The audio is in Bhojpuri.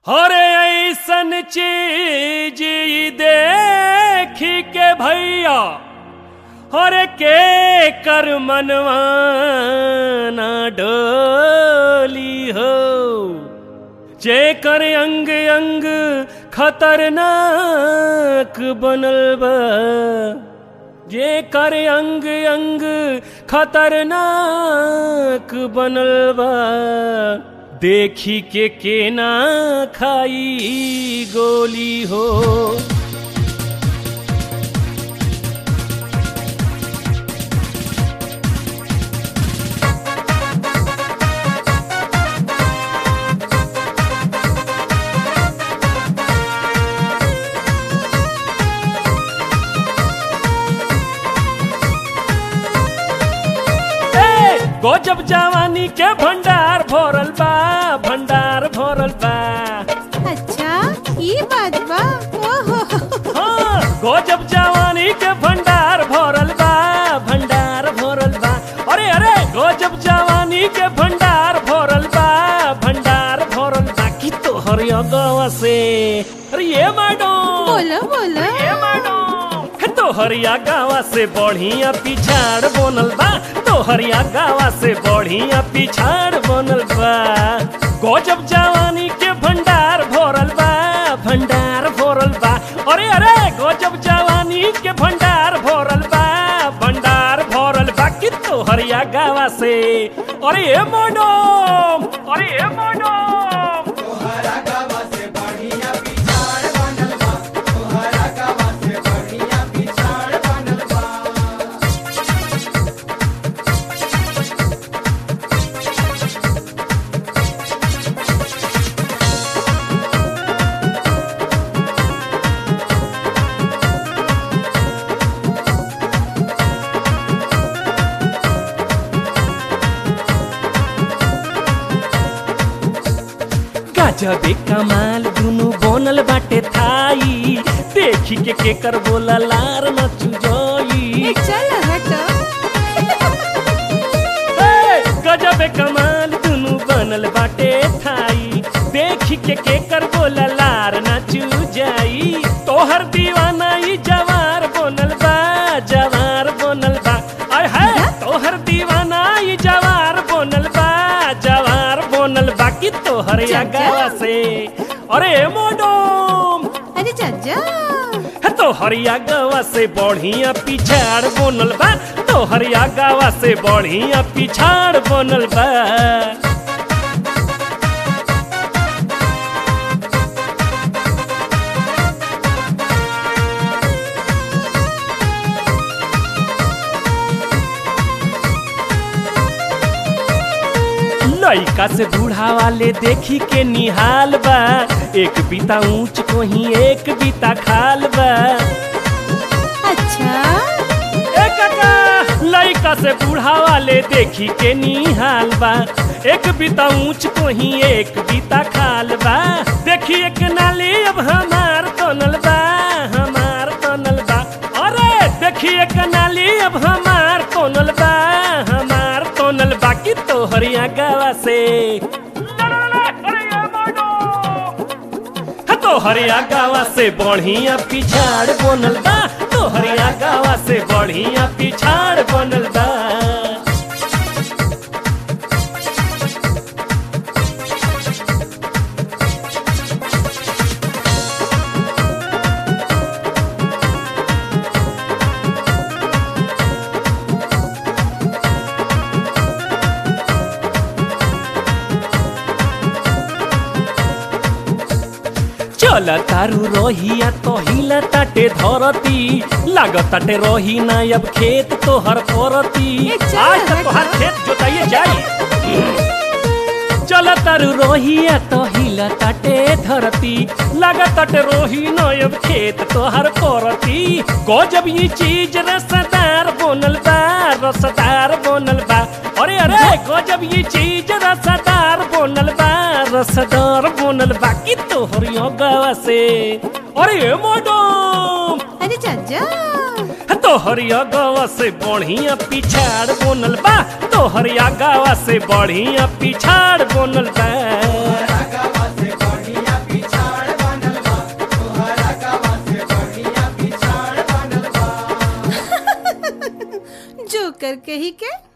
अरे ऐसन चीज ई देख के भैया अरे के कर मनवा ना डोली हो जे कर अंग अंग खतरनाक बनल बा जे कर अंग अंग खतरनाक बनल बा देखी के केना खाई गोली हो ए, गजब जवानी के भंडार भरल बा भंडार भरल बा अच्छा ये बात बा ओहो हाँ गजब जवानी के भंडार भरल बा भंडार भरल बा अरे अरे गजब जवानी के भंडार भरल बा भंडार भरल बा की तो हरिया गवा से अरे ये मैडम बोलो बोलो ये मैडम तो हरिया गावा से बढ़िया पिछाड़ बनल बा तो हरिया गावा से बढ़िया पिछाड़ बनल बा गजब जवानी के भंडार भरल बा भंडार भरल बा अरे अरे गजब जवानी के भंडार भरल बा भंडार भरल बा कि तो हरिया गावा से अरे ए मैडम अरे ए मैडम गजबे कमाल दुनु बनल बाटे थाई देखी के केकर बोला लार न चुजोई ए, चल हटो ए, गजबे कमाल दुनु बनल बाटे थाई देखी के केकर बोला लार न चुजाई तोहर दीवाना ई जवार बनल बा जवार बनल बा आय हाय तोहर दीवाना ई जवार बनल बा जवार बनल बा कि तोहर जा, जा। गावा से अरे मोडम अरे चाचा है तो हरिया गावा से बढ़िया पिछाड़ बनल बा तो हरिया गावा से बढ़िया पिछाड़ बनल बा लइका से बूढ़ा वाले देखी के निहाल बा एक बीता ऊंच को ही एक बीता खाल बा अच्छा ए काका लइका से बूढ़ा वाले देखी के निहाल बा एक बीता ऊंच को ही एक बीता खाल बा देखी एक नाली अब हमार तनल बा हमार तनल बा अरे देखी एक नाली अब हमार तनल बा हमार तनल बा की तो हरिया गावा से तो हरिया गावा से बढ़िया पिछाड़ बनल बा तो हरिया गावा से बढ़िया पिछाड़ बनल बा चल तारू रोहिया तो हिला ताटे धरती लागत ताटे रोही ना अब खेत तोहर परती ए, चल, आज तक हट, तोहर हट। खेत जोताइए जाई चल तारू रोहिया तो हिला ताटे धरती लागत ताटे रोही ना अब खेत तोहर परती गजब ये चीज रसदार बनल बा रसदार बनल बा अरे अरे गजब ये चीज रसदार बनल बा रसदार बनल बा की तोहर गावा से अरे मैडम अरे चाचा तोहरिया गावा से बढ़िया पिछाड़ बनल बा तोहरिया गावा से बढ़िया पिछाड़ बनल बा नौकर कही के